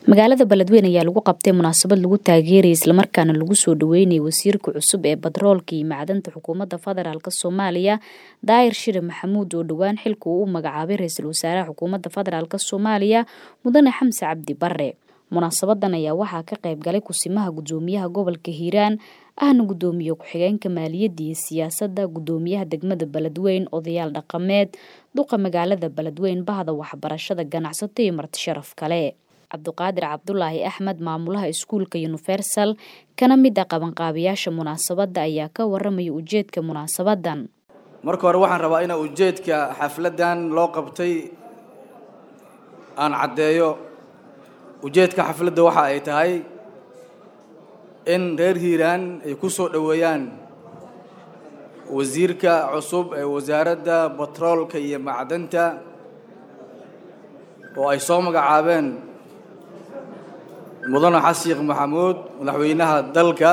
magaalada beledweyne ayaa lagu qabtay munaasabad lagu taageerayay islamarkaana lagu soo dhaweynayay wasiirka cusub ee batroolka iyo macdanta xukuumadda federaalk soomaaliya daahir shire maxamuud oo dhowaan xilka uu u magacaabay ra-iisul wasaaraha xukuumadda federaalk soomaaliya mudane xamse cabdi bare munaasabadan ayaa waxaa ka qayb galay kusimaha gudoomiyaha gobolka hiiraan ahna gudoomiye ku-xigeenka maaliyadda iyo siyaasadda gudoomiyaha degmada beledweyn odayaal dhaqameed duqa magaalada beledweyn bahda waxbarashada ganacsato iyo marti sharaf kale cabduqaadir cabdulaahi axmed maamulaha iskuulka universal kana mid a qabanqaabiyaasha munaasabadda ayaa ka waramaya ujeedka munaasabadan marka hore waxaan rabaa inaa ujeedka xafladan loo qabtay aan caddeeyo ujeedka xafladda waxa ay tahay in reer hiiraan ay ku soo dhoweeyaan wasiirka cusub ee wasaaradda batroolka iyo macdanta oo ay soo magacaabeen mudane xasan sheekh maxamuud madaxweynaha dalka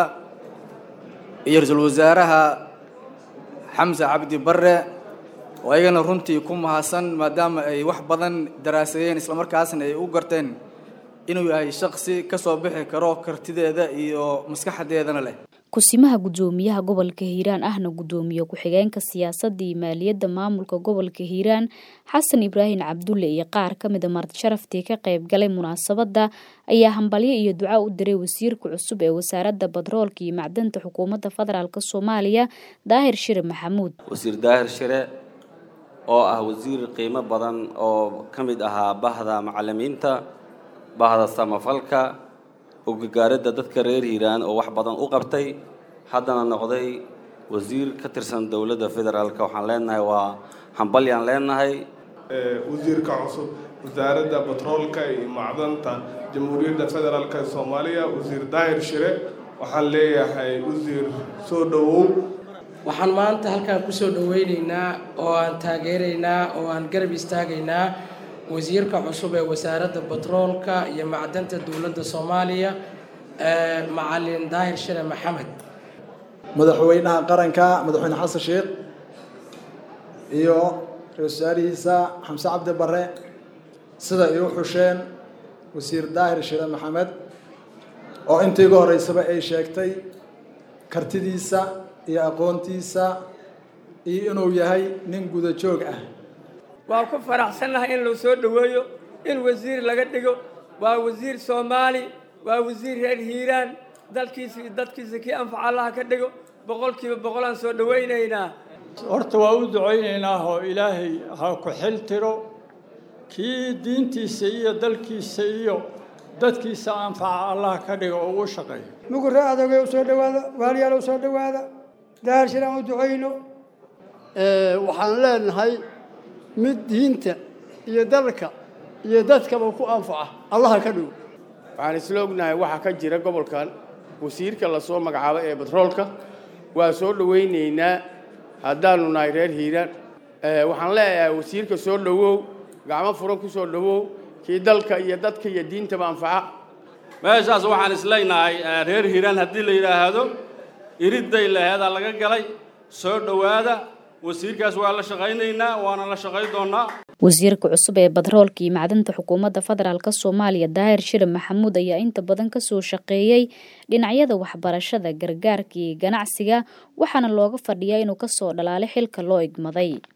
iyo ra-iisul wasaaraha xamse cabdi bare oo ayagana runtii ku mahadsan maadaama ay wax badan daraasadeen islamarkaasna ay u garteen inuu yahay shaksi ka soo bixi karo kartideeda iyo maskaxdeedana leh kusimaha gudoomiyaha gobolka hiiraan ahna gudoomiye ku-xigeenka siyaasadda iyo maaliyadda maamulka gobolka hiiraan xasan ibraahim cabdulle iyo qaar ka mida marti sharaftii ka qayb galay munaasabadda ayaa hambalyo iyo duca u diray wasiirka cusub ee wasaaradda batroolka iyo macdanta xukuumadda federaalk soomaaliya daahir shire maxamuud wasiir daahir shire oo ah wasiir qiimo badan oo ka mid ahaa bahda macalimiinta bahda samafalka ogagaaradda dadka reer hiiraan oo wax badan u qabtay haddana noqday wasiir ka tirsan dowladda federaalk waxaan leenahay waa hambalyaan leenahay wasiirka cusub wasaaradda batroolka iyo macdanta jamhuuriyadda federaalk ee soomaaliya wasiir daahir shire waxaan leeyahay wasiir soo dhowow waxaan maanta halkaan kusoo dhoweyneynaa oo aan taageeraynaa oo aan garab istaagaynaa wasiirka cusub ee wasaaradda batroolka iyo macdanta dowladda soomaaliya macalin daahir shire maxamed madaxweynaha qaranka madaxweyne xasan sheekh iyo ra-isul wasaarihiisa xamse cabdi bare sida ay u xusheen wasiir daahir shire maxamed oo intii ugu horreysaba ay sheegtay kartidiisa iyo aqoontiisa iyo inuu yahay nin guda joog ah waan ku faraxsannahay in la soo dhoweeyo in wasiir laga dhigo waa wasiir soomaali waa wasiir reer hiiraan dalkiisa iyo dadkiisa kii anfaca allaha ka dhigo boqolkiiba boqolaan soo dhowaynaynaa horta waa u ducaynaynaa oo ilaahay ha ku xil tiro kii diintiisa iyo dalkiisa iyo dadkiisa anfaca allaha ka dhigo oo ugu shaqeeyo mugure adogay u soo dhowaada waaliyaal u soo dhowaada daahir shir aan u ducayno waxaan leenahay mid diinta iyo dalka iyo dadkaba ku anfaca allaha ka dhow waxaan isla ognahay waxaa ka jira gobolkan wasiirka lasoo magacaabay ee batroolka waa soo dhowaynaynaa haddaanu nahay reer hiiraan waxaan leeyahay wasiirka soo dhowow gacmo furan ku soo dhowow kii dalka iyo dadka iyo diintaba anfaca meeshaas waxaan isleynahay reer hiiraan haddii la yidhaahdo iridday laheedaa laga galay soo dhowaada wasiirkaas waa la shaqaynaynaa waana la shaqay doonaa wasiirka cusub ee batroolka iyo macdanta xukuumadda federaalk soomaaliya daahir shire maxamuud ayaa inta badan kasoo shaqeeyey dhinacyada waxbarashada gargaarka iyo ganacsiga waxaana looga fadhiyaa inuu kasoo dhalaalay xilka loo igmaday